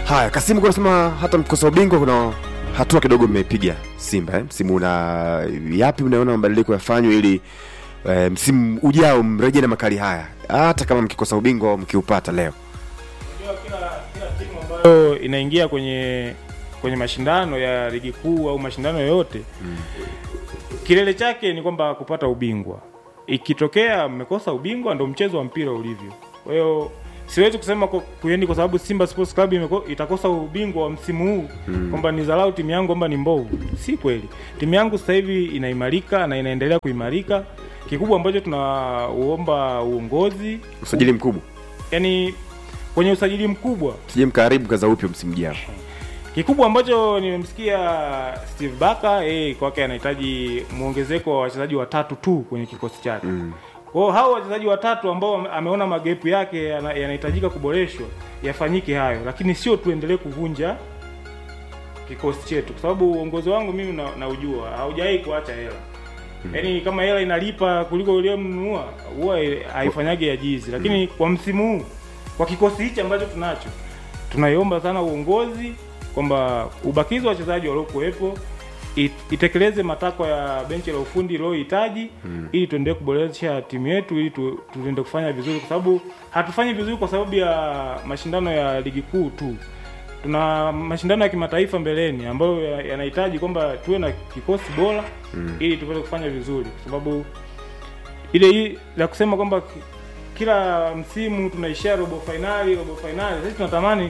Haya, Kasimu kwa nasema hata mkosa ubingwa kuna hatua kidogo mmepiga Simba eh? Msimu una yapi unaona mabadiliko yafanywe ili eh, msimu ujao mrejee na makali haya hata kama mkikosa ubingwa au mkiupata leo. Unajua kila kila timu ambayo inaingia kwenye kwenye mashindano ya ligi kuu au mashindano yoyote kilele chake ni kwamba kupata ubingwa. Ikitokea mmekosa ubingwa, ndo mchezo wa mpira ulivyo. Kwa hiyo siwezi kusema kwa- kuendi kwa sababu Simba Sports Club imeko, itakosa ubingwa wa msimu huu kwamba ni dharau timu yangu kwamba ni mbovu. Si kweli. Timu yangu sasa hivi inaimarika na inaendelea kuimarika. Kikubwa ambacho tunauomba uongozi, Usajili mkubwa. yani kwenye usajili mkubwa Sije mkaharibu kaza upya msimu ujao. Kikubwa ambacho nimemsikia Steve Baka yeye kwake anahitaji muongezeko wa wachezaji watatu tu kwenye kikosi chake. Mm. Kwa hiyo hao wachezaji watatu ambao ame- ameona magepu yake yana- yanahitajika kuboreshwa yafanyike hayo, lakini sio tuendelee kuvunja kikosi chetu, kwa sababu uongozi wangu mimi na, naujua haujawahi kuacha hela yaani kama hela inalipa kuliko uliyemnunua huwa haifanyage ajizi, lakini kwa msimu huu kwa kikosi hichi ambacho tunacho tunaiomba sana uongozi kwamba ubakizi wa wachezaji waliokuwepo it- itekeleze matakwa ya benchi la ufundi iliohitaji mm. ili tuendelee kuboresha timu yetu ili tu, tuende kufanya vizuri, kwa sababu hatufanyi vizuri kwa sababu ya mashindano ya ligi kuu tu. Tuna mashindano ya kimataifa mbeleni ambayo ya- yanahitaji kwamba tuwe na kikosi bora mm. ili tuweze kufanya vizuri, kwa sababu ile hii la kusema kwamba ki- kila msimu tunaishia robo fainali robo fainali, sisi tunatamani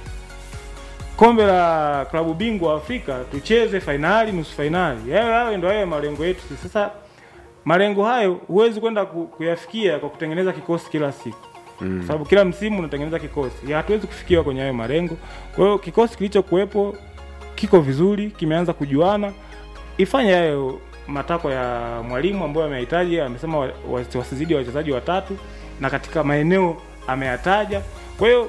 kombe la klabu bingwa Afrika tucheze fainali, nusu fainali. Yayo hayo ndio hayo malengo yetu sisi. Sasa malengo hayo huwezi kwenda ku, kuyafikia kwa kutengeneza kikosi kila siku mm. kwa sababu kila msimu unatengeneza kikosi, ya hatuwezi kufikia kwenye hayo malengo. Kwa hiyo kikosi kilichokuwepo kiko vizuri, kimeanza kujuana, ifanye hayo matakwa ya mwalimu ambayo amehitaji. Amesema wa- wa- wasizidi wachezaji watatu, na katika maeneo ameyataja. Kwa hiyo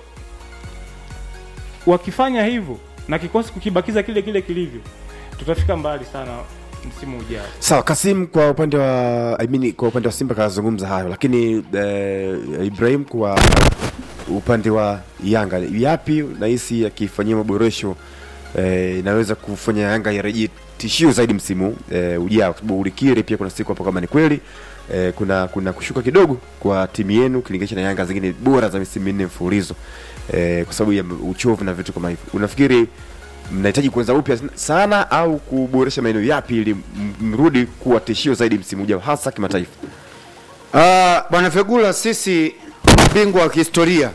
wakifanya hivyo na kikosi kukibakiza kile kile kilivyo, tutafika mbali sana msimu ujao. Sawa, Kasim kwa upande wa I mean, kwa upande wa Simba kazungumza hayo, lakini eh, Ibrahim kwa upande wa Yanga yapi nahisi yakifanyia maboresho eh, inaweza kufanya Yanga irejee tishio zaidi msimu eh, ujao, kwa sababu ulikiri pia kuna siku hapo kama ni kweli eh, kuna kuna kushuka kidogo kwa timu yenu ukilinganisha na Yanga zingine bora za misimu minne mfululizo eh, kwa sababu ya uchovu na vitu kama hivyo. Unafikiri mnahitaji kuanza upya sana au kuboresha maeneo yapi ili m- mrudi kuwa tishio zaidi msimu ujao hasa kimataifa? Ah, Bwana Fegula, sisi mabingwa wa kihistoria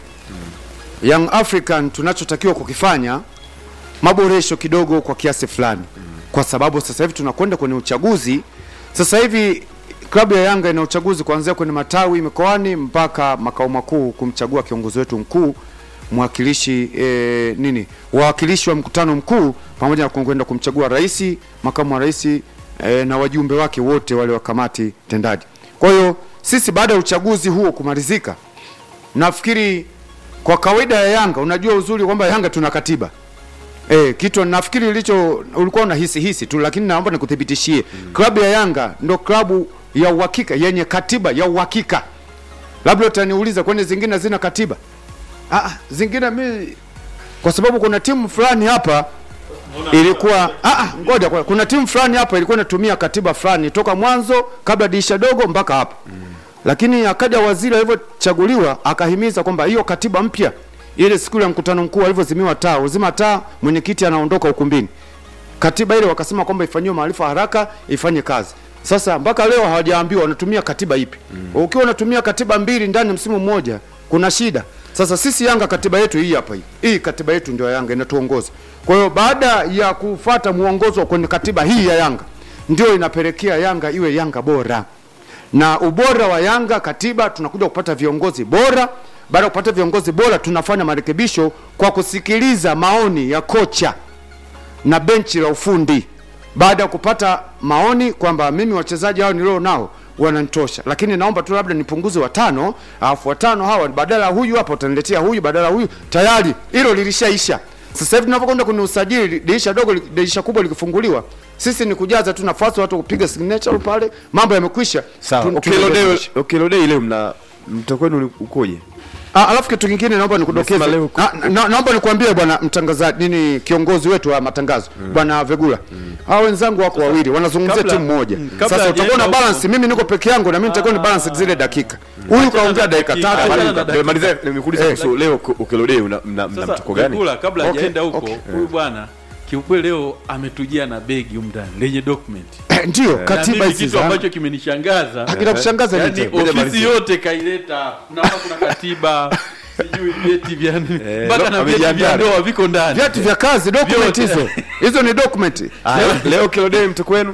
Young African, tunachotakiwa kukifanya maboresho kidogo kwa kiasi fulani, kwa sababu sasa hivi tunakwenda kwenye uchaguzi. Sasa hivi klabu ya Yanga ina uchaguzi kuanzia kwenye matawi mikoani mpaka makao makuu kumchagua kiongozi wetu mkuu mwakilishi eh, nini wawakilishi wa mkutano mkuu pamoja na kwenda kumchagua rais, makamu wa rais eh, na wajumbe wake wote wale wa kamati tendaji. Kwa hiyo sisi baada ya uchaguzi huo kumalizika, nafikiri kwa kawaida ya Yanga, unajua uzuri kwamba Yanga tuna katiba Eh, kitu nafikiri ilicho ulikuwa unahisi hisi tu, lakini naomba nikuthibitishie klabu ya Yanga ndo klabu ya uhakika yenye katiba ya uhakika. Labda utaniuliza kwani zingine hazina katiba? Ah, ah, zingine mi kwa sababu kuna timu fulani hapa ilikuwa ah, ah, ngoja kwa- kuna timu fulani hapa ilikuwa inatumia katiba fulani toka mwanzo kabla dirisha dogo mpaka hapa lakini akaja waziri alivyochaguliwa akahimiza kwamba hiyo katiba mpya ile siku ya mkutano mkuu alivyozimiwa taa uzima taa mwenyekiti anaondoka ukumbini katiba ile wakasema kwamba ifanyiwe maarifa haraka ifanye kazi sasa mpaka leo hawajaambiwa wanatumia katiba ipi mm. ukiwa unatumia katiba mbili ndani ya msimu mmoja kuna shida sasa sisi yanga katiba yetu hii hapa hii hii katiba yetu ndio ya yanga inatuongoza kwa hiyo baada ya kufata mwongozo kwenye katiba hii ya yanga ndio inapelekea yanga iwe yanga bora na ubora wa Yanga katiba, tunakuja kupata viongozi bora. Baada ya kupata viongozi bora, tunafanya marekebisho kwa kusikiliza maoni ya kocha na benchi la ufundi. Baada ya kupata maoni kwamba mimi wachezaji hao nilio nao wananitosha, lakini naomba tu labda nipunguze watano, alafu watano hawa badala ya huyu hapa utaniletea huyu, badala ya huyu, tayari hilo lilishaisha. Sasa hivi tunapokwenda kwenye usajili, dirisha dogo, dirisha kubwa likifunguliwa, sisi ni kujaza tu nafasi, watu kupiga signature pale, mambo yamekwisha. Sawa, Tun- Okello tunaendelea. Day- Okello Day leo mna mtakwenu ukoje? Ah, alafu kitu kingine naomba nikudokeze Umesema leo- na, na, naomba nikuambie bwana mtangazaji nini kiongozi wetu wa matangazo bwana Vegula hao wenzangu wako wawili wanazungumzia kabla- timu moja mm, kabla sasa utakuwa na hajaenda balance huko- mimi niko peke yangu na mimi nitakuwa ni balance zile dakika huyu kaongea dakika dakika. tatu Achana na huyu- dakika. Malizia, nimekuuliza Eh. kuhusu leo Okelode mna mna Sasa mtuko gani? Vegula, kabla Okay, hajaenda huko okay. huyu bwana kiukweli leo ametujia na begi humu ndani lenye document Eh, ndio Na katiba mimi hizi kitu za ambacho kimenishangaza kinakushangaza yani nini? Ngoja ofisi malizie. yote kaileta hapa. naona kuna katiba sijui vyeti vya nini Eh, mpaka na vyeti amejiandaa. vya ndoa viko ndani vyeti vya kazi document Vyote. hizo hizo ni document Ah, leo Okelode mtuko wenu?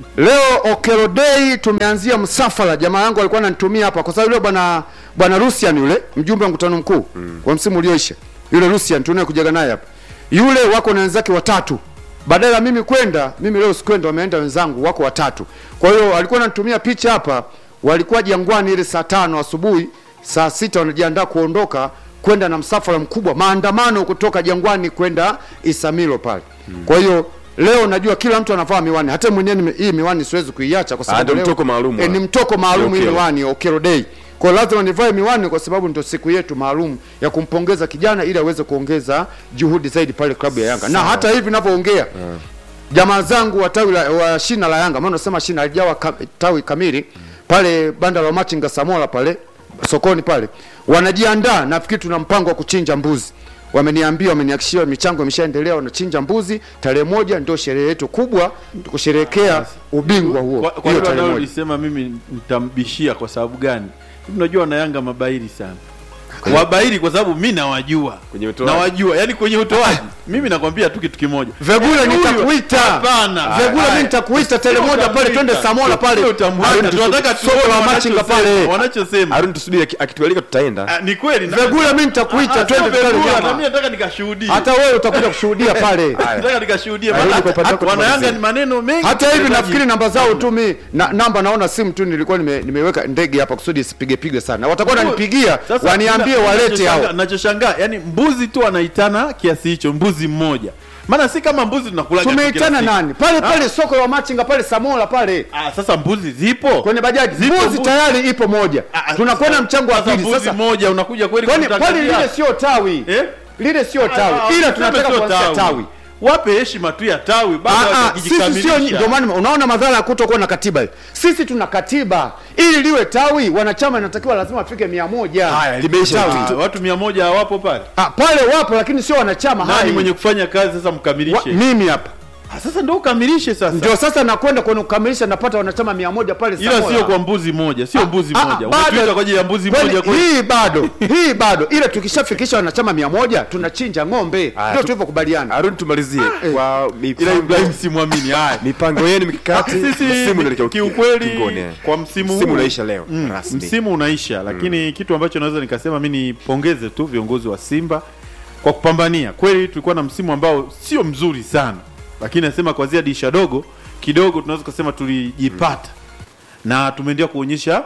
Leo Okelo Day tumeanzia msafara. Jamaa yangu alikuwa ananitumia hapa kwa sababu yule bwana bwana Rusian yule mjumbe wa mkutano mkuu wa msimu ulioisha. Yule Rusian tunaye kujaga naye hapa. Yule wako na wenzake watatu. Badala ya mimi kwenda, mimi leo sikwenda, wameenda wenzangu wako watatu. Kwa hiyo alikuwa ananitumia picha hapa, walikuwa Jangwani ile saa tano asubuhi, saa sita wanajiandaa kuondoka kwenda na msafara mkubwa, maandamano kutoka Jangwani kwenda Isamilo pale. Kwa hiyo leo najua kila mtu anavaa miwani, hata mwenyewe nime- hii miwani siwezi kuiacha kwa sababu ndio leo- mtoko maalum, eh, ni ah. mtoko maalum hii Okelo. miwani Okelo Day. Kwa hiyo lazima nivae miwani kwa sababu ndio siku yetu maalum ya kumpongeza kijana ili aweze kuongeza juhudi zaidi pale klabu ya Yanga. Na hata hivi ninavyoongea jamaa zangu wa tawi la, wa shina la Yanga, maana nasema shina alijawa ka, tawi kamili pale banda la Machinga Samola pale sokoni pale, wanajiandaa. Nafikiri tuna mpango wa kuchinja mbuzi. Wameniambia, wamenihakikishia michango imeshaendelea, wanachinja mbuzi. Tarehe moja ndio sherehe yetu kubwa, kusherehekea ubingwa huo. kwa, kwa Hiyo hilo tarehe moja. analolisema mimi nitambishia kwa sababu gani unajua na yanga mabairi sana wabairi kwa sababu mi nawajua Kwenye utoaji. nawajua yani kwenye utoaji mimi nakwambia tu kitu kimoja Vegula Yaani huyu- nitakuita. hapana Vegula Haya. mimi nitakuita tele Sio moja pale twende utamwita. Samola pale. Sio utamwita. Arudi tunataka soko la tuone Machinga wanachosema, pale. wanachosema Arun tusubiri aki- akitualika tutaenda. Ah, ni kweli na- Vegula mimi nitakuita Ah, twende sio pale Vegula, jamaa. na mimi nataka nikashuhudie Hata wewe utakuja kushuhudia pale. nataka nikashuhudie Arudi maana kwa upande wako wana Yanga tumalizie. ni maneno mengi Hata hivi mchezaji. nafikiri namba zao tu mi na, namba naona simu tu nilikuwa nime, nimeweka ndege hapa kusudi isipige pige sana. Watakuwa wananipigia Sasa, waniambie na- walete nachoshangaa- hao. nachoshangaa yani mbuzi tu anaitana kiasi hicho mbuzi mmoja maana si kama mbuzi tunakula Tumeitana nani? Pale pale soko la Machinga pale Samola pale. ah, sasa mbuzi zipo Kwenye bajaji. Zipo Mbuzi mbuzi. tayari ipo moja. Ah, ah, Tunakwenda sasa- mchango wa sasa pili mbuzi sasa. moja unakuja kweli Kwani pale kutangazia? lile sio tawi. Eh? Lile sio Ah, tawi. ah, Ila usiseme tunataka sio kuanzia tawi. wape heshima tu ya tawi bado Ah, ah, sisi sio wakijikamilisha. ndio maana unaona madhara ya kutokuwa na katiba hii. Sisi tuna katiba. Ili liwe tawi, wanachama inatakiwa lazima afike mia moja. Haya, limeisha. Ah, watu mia moja hawapo pale Ah, pale wapo lakini sio wanachama nani hai. mwenye kufanya kazi sasa Wa, mkamilishe mimi hapa Ah, sasa ndio ukamilishe sasa ndio sasa nakwenda kwenye kukamilisha, napata wanachama mia moja pale ila Samola. sio kwa mbuzi moja sio mbuzi Ah, moja ah, bado- umetuita kwa ajili ya mbuzi Kwani moja kwa hii bado hii bado, ila tukishafikisha wanachama mia moja tunachinja ng'ombe, Haya, ndio tu- tulivyokubaliana. Arun tumalizie kwa ila mipango Ibrahim simwamini haya mipango yenu mikakati. sisi Msimu unaelekea kiukweli ukingoni, eh. kwa msimu Msimu huu unaisha leo mm, rasmi. msimu unaisha lakini kitu ambacho naweza nikasema mi nipongeze tu viongozi wa simba kwa kupambania kweli tulikuwa na msimu ambao sio mzuri sana lakini nasema kwanzia dirisha dogo kidogo tunaweza kusema tulijipata na tumeendelea kuonyesha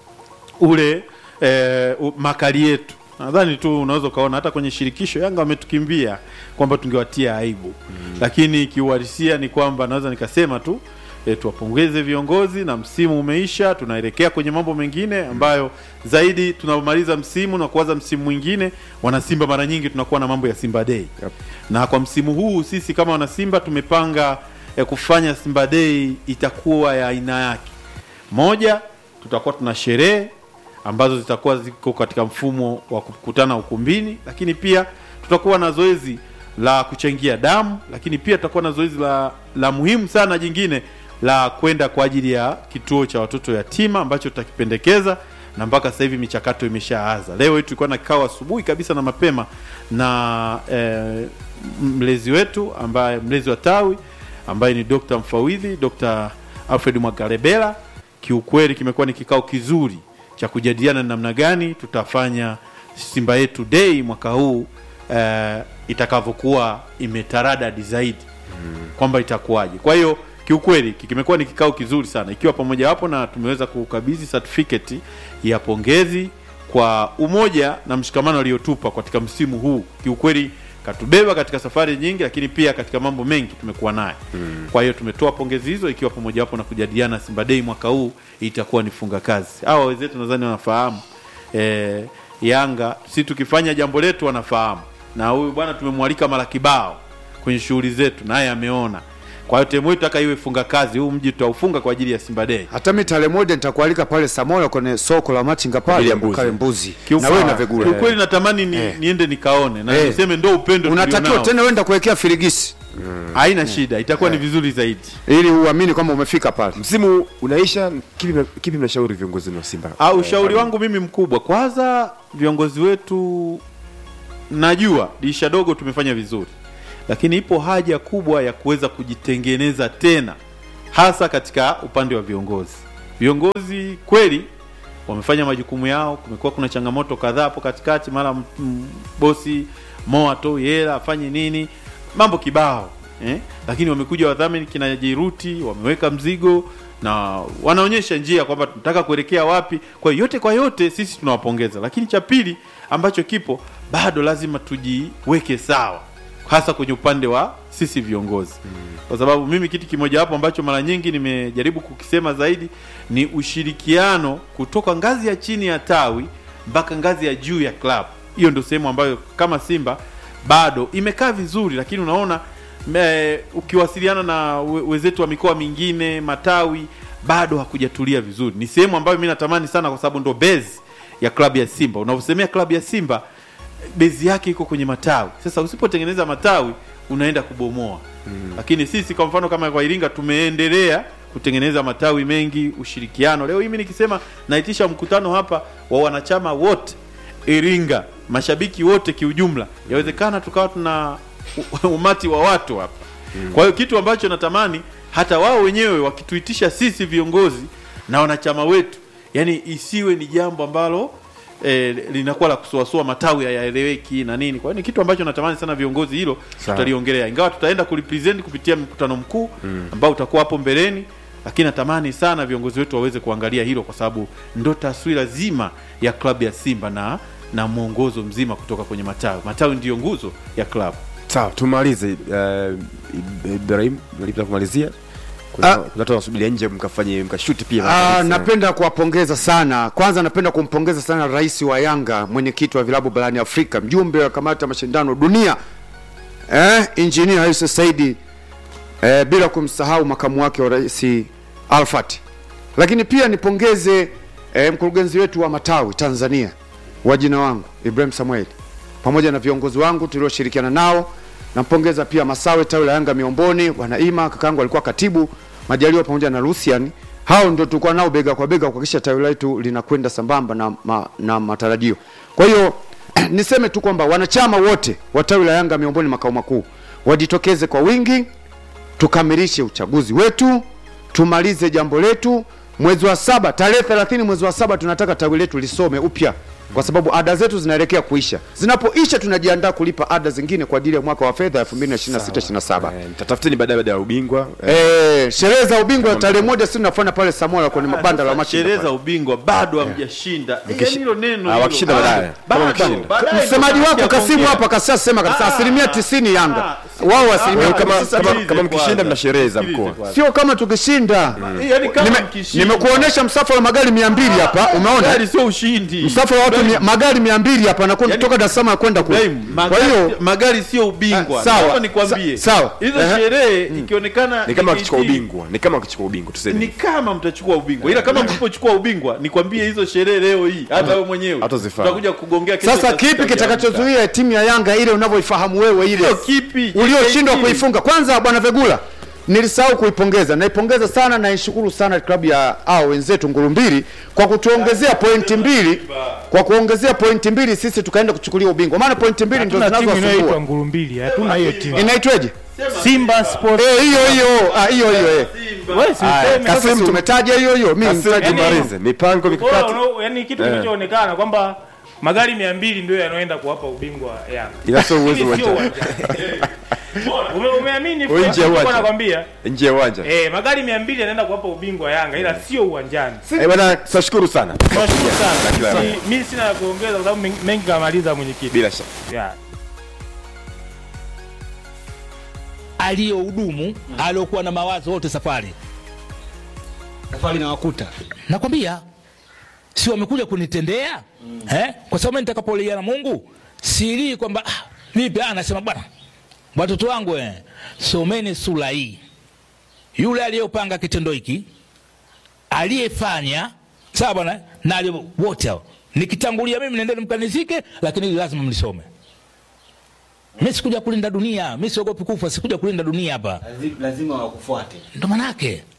ule eh, u- makali yetu nadhani tu unaweza ukaona hata kwenye shirikisho yanga wametukimbia kwamba tungewatia aibu mm. lakini kiuhalisia ni kwamba naweza nikasema tu e, tuwapongeze viongozi na msimu umeisha tunaelekea kwenye mambo mengine ambayo zaidi tunamaliza msimu na kuanza msimu mwingine wanasimba mara nyingi tunakuwa na mambo ya simba day Yep. na kwa msimu huu sisi kama wanasimba tumepanga eh, kufanya simba day itakuwa ya aina yake moja tutakuwa tuna sherehe ambazo zitakuwa ziko katika mfumo wa kukutana ukumbini lakini pia tutakuwa na zoezi la kuchangia damu lakini pia tutakuwa na zoezi la, la muhimu sana jingine la kwenda kwa ajili ya kituo cha watoto yatima ambacho tutakipendekeza na mpaka sasa hivi michakato imeshaanza leo hii tulikuwa na kikao asubuhi kabisa na mapema na eh, mlezi wetu ambaye mlezi wa tawi ambaye ni Dr. mfawidhi Dr. Alfred Mwagarebela kiukweli kimekuwa ni kikao kizuri cha kujadiliana ni namna gani tutafanya Simba yetu Day mwaka huu eh, itakavyokuwa imetaradadi zaidi kwamba itakuwaje. Kwa hiyo kiukweli ki- kimekuwa ni kikao kizuri sana, ikiwa pamoja wapo na tumeweza kukabidhi certificate ya pongezi kwa umoja na mshikamano aliotupa katika msimu huu. Kiukweli katubeba katika safari nyingi, lakini pia katika mambo mengi tumekuwa naye mm. Kwa hiyo tumetoa pongezi hizo, ikiwa pamoja wapo na kujadiliana Simba Day mwaka huu itakuwa ni funga kazi. Hawa wenzetu nadhani wanafahamu eh, Yanga si tukifanya jambo letu wanafahamu, na huyu bwana tumemwalika mara kibao kwenye shughuli zetu, naye ameona. Kwa hiyo timu yetu taka iwe funga kazi, huu mji tutaufunga kwa ajili ya Simba Day. hata mi tarehe moja nitakualika pale Samola kwenye soko la machinga ajili pale ya mbuzi. ukale mbuzi na Kiukweli- wewe na Vegula Kiukweli natamani ni, Eh. niende nikaone na Eh. niseme ndo upendo unatakiwa tulionao. tena wenda kuwekea firigisi Haina shida, itakuwa ni vizuri zaidi. ili uamini kwamba umefika pale msimu unaisha kipi mna- kipi mnashauri viongozi wa simba Ah, ushauri wangu mimi mkubwa, kwanza viongozi wetu, najua dirisha dogo tumefanya vizuri, lakini ipo haja kubwa ya kuweza kujitengeneza tena, hasa katika upande wa viongozi. Viongozi kweli wamefanya majukumu yao, kumekuwa kuna changamoto kadhaa hapo katikati, mara m- m- bosi Mo atoi hela afanye nini, mambo kibao eh? Lakini wamekuja wadhamini kina Jiruti wameweka mzigo na wanaonyesha njia kwamba tunataka kuelekea wapi. Kwa hiyo yote kwa yote sisi tunawapongeza, lakini cha pili ambacho kipo bado lazima tujiweke sawa, hasa kwenye upande wa sisi viongozi kwa sababu mimi kitu kimoja hapo ambacho mara nyingi nimejaribu kukisema zaidi ni ushirikiano kutoka ngazi ya chini ya tawi mpaka ngazi ya juu ya club. Hiyo ndio sehemu ambayo kama Simba bado imekaa vizuri, lakini unaona me, ukiwasiliana na we- wenzetu wa mikoa mingine matawi bado hakujatulia vizuri. Ni sehemu ambayo mimi natamani sana, kwa sababu ndo base ya klabu ya Simba. Unavyosemea klabu ya Simba bezi yake iko kwenye matawi. Sasa usipotengeneza matawi unaenda kubomoa. Lakini sisi kwa mfano kama kwa Iringa tumeendelea kutengeneza matawi mengi, ushirikiano. Leo mimi nikisema naitisha mkutano hapa wa wanachama wote Iringa, mashabiki wote kiujumla, yawezekana tukawa tuna u- umati wa watu hapa. Kwa hiyo kitu ambacho natamani hata wao wenyewe wakituitisha sisi viongozi na wanachama wetu, yani isiwe ni jambo ambalo eh, linakuwa la kusuasua matawi hayaeleweki na nini. Kwa hiyo ni kitu ambacho natamani sana viongozi hilo Sawa. tutaliongelea, ingawa tutaenda kulipresent kupitia mkutano mkuu ambao utakuwa hapo mbeleni, lakini natamani sana viongozi wetu waweze kuangalia hilo, kwa sababu ndo taswira zima ya klabu ya Simba na na mwongozo mzima kutoka kwenye matawi. Matawi ndiyo nguzo ya klabu. sawa tumalize uh, ibrahim nalipita kumalizia kuna Ah. kuna watu wanasubiria nje mkafanye mkashuti pia Ah, napenda kuwapongeza sana. Kwanza napenda kumpongeza sana rais wa Yanga, mwenyekiti wa vilabu barani Afrika, mjumbe wa kamati ya mashindano dunia eh, injinia Hersi Saidi eh, bila kumsahau makamu wake wa rais Alfat. Lakini pia nipongeze eh, mkurugenzi wetu wa matawi Tanzania wa jina wangu Ibrahim Samuel pamoja na viongozi wangu tulioshirikiana nao. Nampongeza pia Masawe tawi la Yanga Miomboni, Wanaima kakangu alikuwa katibu, Majaliwa pamoja na Lucian. Hao ndio tulikuwa nao bega kwa bega kuhakikisha tawi letu linakwenda sambamba na, ma, na matarajio. Kwa hiyo niseme tu kwamba wanachama wote wa tawi la Yanga Miomboni makao makuu wajitokeze kwa wingi, tukamilishe uchaguzi wetu, tumalize jambo letu mwezi wa saba, tarehe 30 mwezi wa saba tunataka tawi letu lisome upya, kwa sababu ada zetu zinaelekea kuisha. Zinapoisha tunajiandaa kulipa ada zingine kwa ajili ya mwaka wa fedha 2026 27. Eh, mtatafuteni baadaye baada ya ubingwa eh, Eh, sherehe za ubingwa tarehe moja sisi tunafanya pale Samola kwenye mabanda la Sasa machinga sherehe pale. za ubingwa bado hamjashinda. Eh, yaani hilo neno Ah, hilo, wakishinda bado, baadaye. Kama bado, wakishinda. baadaye Msemaji ndo wako tunakuja Kasimu kuongea. hapa kasema kabisa Ah, asilimia ah, 90 Yanga. ah, Wao ah, asilimia ah, kama- sasa kama- sikilize kama mkishinda kwanza. mna sherehe za Sikilize mkoa. kwanza. sio kama tukishinda. Eh, yaani kama Nime- mkishinda. Nimekuonesha msafara wa magari 200 hapa, umeona? Gari sio ushindi. Msafara wa watu mia- magari 200 hapa anakwenda Yaani- kutoka Dar es Salaam kwenda kule. Ibrahim, Kwa magari, hiyo magari sio ubingwa. Ah, sawa. Naomba nikwambie. Sa- sawa. Hizo Ehe. sherehe ikionekana ni kama JKT, wakichukua ubingwa ni kama wakichukua ubingwa tuseme ni kama mtachukua ubingwa, ila kama msipochukua ubingwa, nikwambie hizo sherehe leo hii, hata wewe mwenyewe Hatazifahamu. utakuja kugongea kesho sasa saa kipi sita kitakachozuia timu ya Yanga ile unavyoifahamu wewe ile Sio kipi? ulioshindwa JKT. kuifunga? Kwanza bwana Vegula, nilisahau kuipongeza, naipongeza sana, naishukuru sana klabu ya hao wenzetu Ngurumbili kwa kutuongezea pointi mbili, kwa kuongezea pointi mbili sisi tukaenda kuchukulia ubingwa, maana pointi mbili ndio Hatuna timu inayoitwa zinazowasumbua. nguru mbili, hatuna hiyo timu. Inaitweje? Simba Sports. Eh, hiyo hiyo, ah, hiyo hiyo eh. Wewe si Haya, useme. Sasa si umetaja hiyo hiyo, mimi Kasema nitaje Yaani- tumalize mipango Bora mikakati unao- yaani kitu kinachoonekana kwamba magari mia mbili ndio yanaenda kuwapa ubingwa Yanga. Ila sio uwezo Lakini sio uwanjani. uwanjani. Ume- Umeamini Nje ya Fred, uwanja. nakwambia nje ya uwanja eh, magari mia mbili yanaenda kuwapa ubingwa Yanga ila sio uwanjani. Eh, bwana tunashukuru sana Tunashukuru sana. kila la heri. Si- Mimi sina la kuongeza kwa sababu men- mengi kamaliza mwenyekiti. bila shaka Yeah. aliyohudumu aliyokuwa na mawazo wote safari safari na wakuta nakwambia si wamekuja kunitendea eh? kwa sababu mimi nitakapolia na mungu silii kwamba ah, vipi ah, nasema bwana watoto wangu eh, someni sura hii yule aliyopanga kitendo hiki aliyefanya sawa bwana na aliye- wote hao nikitangulia mimi nendeni mkanizike lakini hili lazima mlisome mi sikuja kulinda dunia mi siogopi kufa sikuja kulinda dunia hapa Lazi- lazima wakufuate ndo manake